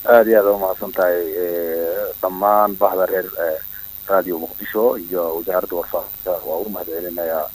aada iyo aada umahadsan tahay dhammaan bahda reer radio muqdisho iyo wasaaradda warfaafinta waa u mahad celinayaa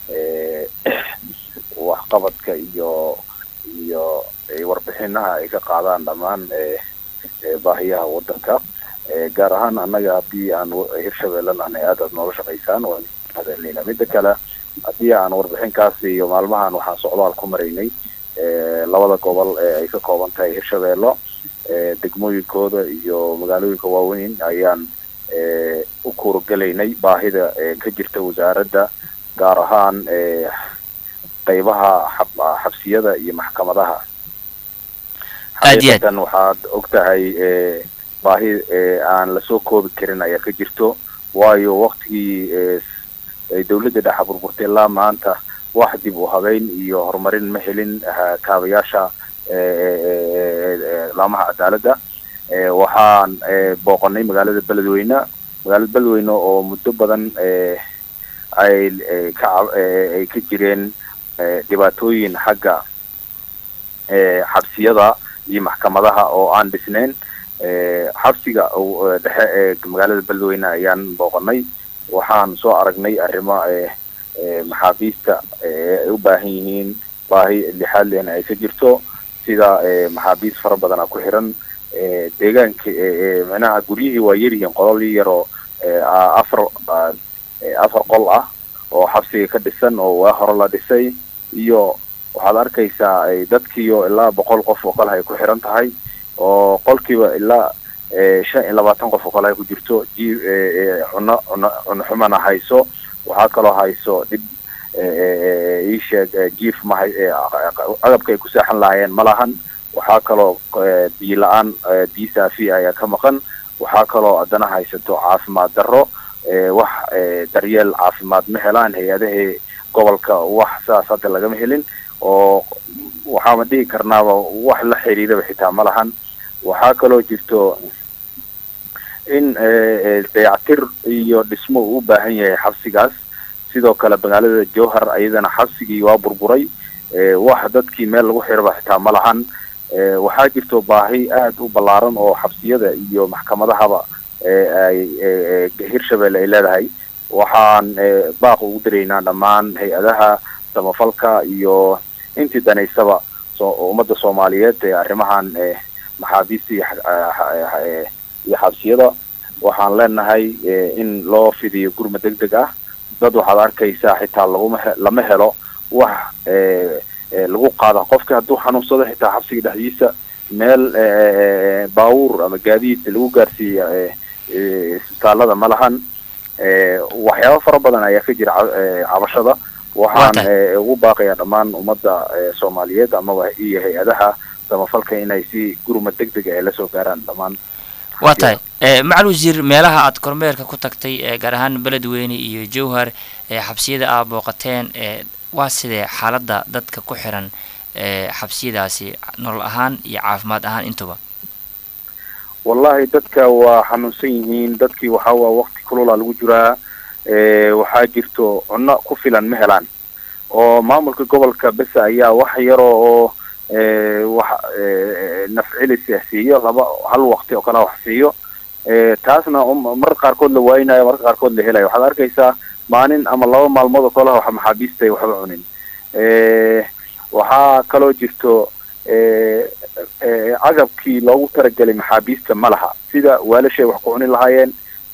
waxqabadka iyo iyo warbixinaha ay ka qaadaan dhammaan baahiyaha wadanka gaar ahaan annaga haddii aan hirshabeelle nahnay aad aad noola shaqaysaan waan mahad celinayna midda kale haddii aan warbixinkaas iyo maalmahan waxaan socdaal ku maraynay labada gobol ee ay ka kooban tahay hirshabeello degmooyinkooda iyo magaalooyinka waaweyn ayaan u kuuragelaynay baahida ka jirta wasaaradda gaar ahaan qeybaha xabsiyada iyo maxkamadaha xaqiiqatan waxaad og tahay baahi aan lasoo koobi karin ayaa ka jirto waayo waktigii dawladda dhexa burburtay ilaa maanta wax dib u habeyn iyo horumarin ma helin kaabayaasha laamaha cadaaladda waxaan booqanay magaalada beledweyne magaalada beledweyne oo muddo badan ay ka ay ka jireen dhibaatooyin xagga xabsiyada iyo maxkamadaha oo aan dhisnayn xabsiga dhexe ee magaalada beledweyne ayaan booqanay waxaan soo aragnay arrimo maxaabiista ay u baahan yihiin baahi lixaad lehna ay ka jirto sida maxaabiist fara badana ku xiran deegaanka micnaha guryihii waa yaryihiin qololii yaroo afar afar qol ah oo xabsiga ka dhisan oo waa hore la dhisay iyo waxaad arkaysaa dadkiiyo ilaa boqol qof oo kale ay ku xiran tahay oo qolkiiba ilaa shan iyo labaatan qof oo kale ay ku jirto ji cuno cuno cuno xumana hayso waxaa kaloo hayso dhib iisheeg jief mahay agabka ay ku seexan lahaayeen ma lahan waxaa kaloo biyo la-aan biyo saafi ayaa ka maqan waxaa kaloo haddana haysato caafimaad darro wax daryeel caafimaad ma helaan hay-adahii gobolka wax saas hadda lagama helin oo waxaama dhihi karnaaba wax la xiriiraba xitaa ma lahan waxaa kaloo jirto in dayactir iyo dhismo uu u baahan yahay xabsigaas sidoo kale magaalada jowhar ayadana xabsigii waa burburay wax dadkii meel lagu xiraba xitaa ma lahan waxaa jirto baahi aada u ballaaran oo xabsiyada iyo maxkamadahaba ay hirshabelle ay leedahay waxaan baaq ugu diraynaa dhammaan hay-adaha samafalka iyo intii danaysaba so ummadda soomaaliyeed ee arrimahan maxaabiista iyo xabsiyada waxaan leenahay in loo fidiyo gurma deg deg ah dad waxaad arkaysaa xitaa laguma lama helo wax lagu qaada qofka hadduu xanuunsado xitaa xabsiga dhexdiisa meel baawuur ama gaadiid lagu gaarsiiya isbitaalada ma lahan waxyaaba fara badan ayaa ka jira cabashada waxaan ugu baaqayaa dhammaan ummadda soomaaliyeed amaba iyo hay-adaha samafalka inay si gurma deg deg ay lasoo gaaraan dhammaan waa tahay macal wasiir meelaha aad kormeerka ku tagtay gaar ahaan beledweyne iyo jowhar xabsiyada aad booqateen waa sidee xaaladda dadka ku xiran xabsiyadaasi nolol ahaan iyo caafimaad ahaan intuba wallahi dadka waa xanuunsan yihiin dadkii waxaa waa wakti kulula lagu jiraa waxaa jirto cunno ku filan ma helaan oo maamulka gobolka besa ayaa wax yaroo oo wax nafcilis siiyo laba hal wakti oo kale wax siiyo taasna marka qaarkood la waaynayo marka qaarkood la helayo waxaad arkaysaa maalin ama laba maalmood oo kale wax maxaabiistay waxba cunin waxaa kaloo jirto agabkii loogu talagelay maxaabiista ma laha sida waalashay wax ku cuni lahaayeen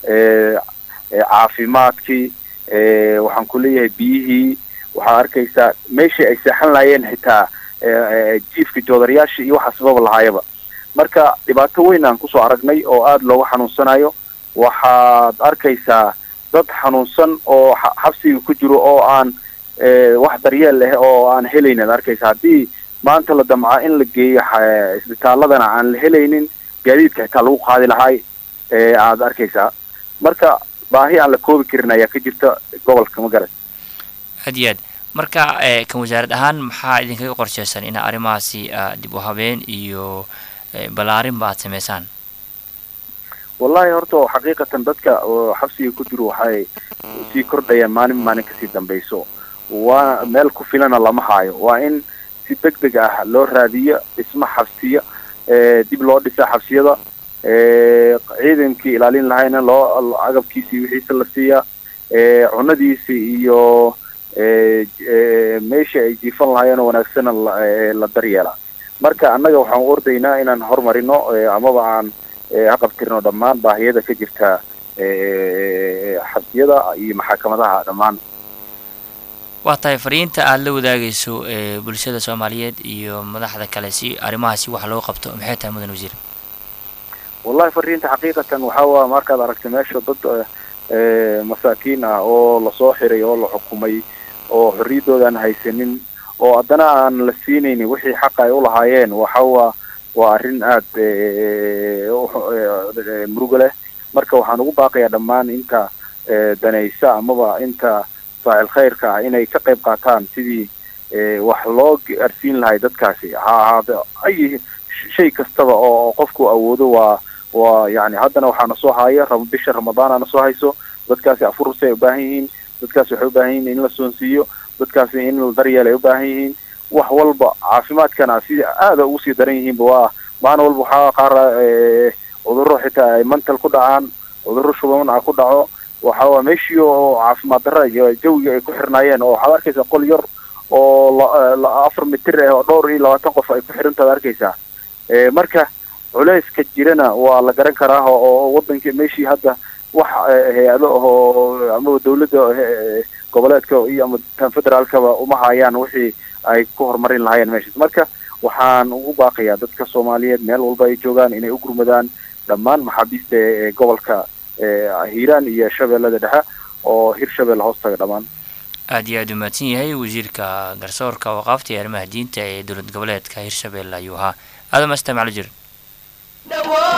caafimaadkii waxaan ku leeyahay biyihii waxaad arkaysaa meeshii ay seexan lahaayeen xitaa jiifka joodarayaasha iyo waxa sababa lahaayaba marka dhibaato weyn aan kusoo aragnay oo aada looga xanuunsanayo waxaad arkaysaa dad xanuunsan oo xabsiga ku jiro oo aan wax daryeel leh oo aan helaynin ad arkaysa haddii maanta la damca in la geeyo isbitaaladana aan la helaynin gaadiidka xitaa lagu qaadi lahay aad arkaysaa marka baahi aan la koobi karin ayaa ka jirta gobolka magarat aad iyo aad marka kan wasaarad ahaan maxaa idinkaga qorsheysan in arrimahaasi dib u habeen iyo ballaarinba aad sameysaan wallahi horta xaqiiqatan dadka xabsiga ku jiro waxay sii kordhayaan maalin maalin kasii dambayso waa meel ku filana lama haayo waa in si deg deg ah loo raadiyo dhismo xabsiyo dib loo dhisa xabsiyada ciidankii ilaalin lahayna loo agabkiisii wixiisa la siiyaa cunadiisi iyo meesha ay jiifan lahaayeenoo wanaagsana la daryeela marka annaga waxaan u ordaynaa inaan horumarino amaba aan haqabtirno dhammaan baahiyada ka jirta xabsiyada iyo maxakamadaha dhammaan waa tahay fariinta aada la wadaagayso bulshada soomaaliyeed iyo madaxda kale si arrimahaasi wax loo qabto maxay tahay mudan wasiir wallahi fariinta xaqiiqatan waxaa waa markaad aragtay meesha dad masaakiin ah oo lasoo xiray oo la xukumay oo xorriyaddooda aan haysanin oo haddana aan la siinaynin wixii xaqa ay ulahaayeen waxa waa waa arrin aada muruga leh marka waxaan ugu baaqayaa dhammaan inta danaysa amaba inta faacil khayrka ah inay ka qayb qaataan sidii wax loo gaarsiin lahay dadkaasi ha ahaado ay shay kastaba oo qofku awoodo waa waa yani haddana waxaana soo haya bisha ramadaanana soo hayso dadkaasi afursi ay ubaahan yihiin dadkaasi waxay ubaahan yihiin in la soonsiiyo dadkaasi in la daryeel ay ubaahan yihiin wax walba caafimaadkana si aada ugu sii daran yihiinba waa maalin walba waxaa qaar cudurro xitaa ay mantal ku dhacaan cudurro shuban ah ku dhaco waxa waa meeshii oo caafimaad darra iyo jawiga ay ku xirnaayeen oo waxaad arkaysaa qol yar oo afar mitir ah oo dhowr iyo labaatan qof ay ku xirantaad arkaysaa marka culeyska jirana waa la garan karaa oo wadankii meeshii hadda wax hay-ado ahoo amaba dawladda goboleedka iyo ama tan federaalkaba uma hayaan wixii ay ku horumarin lahaayeen meeshaas marka waxaan ugu baaqayaa dadka soomaaliyeed meel walba ay joogaan inay u gurmadaan dhammaan maxaabiista ee gobolka hiiraan iyo shabeellada dhexe oo hirshabelle hoostaga dhammaan aad iyo aada u mahadsan yahay wasiirka garsoorka waqaafta iyo arrimaha diinta ee dowlad goboleedka hirshabelle ayuu ahaa aadam asta maclo jir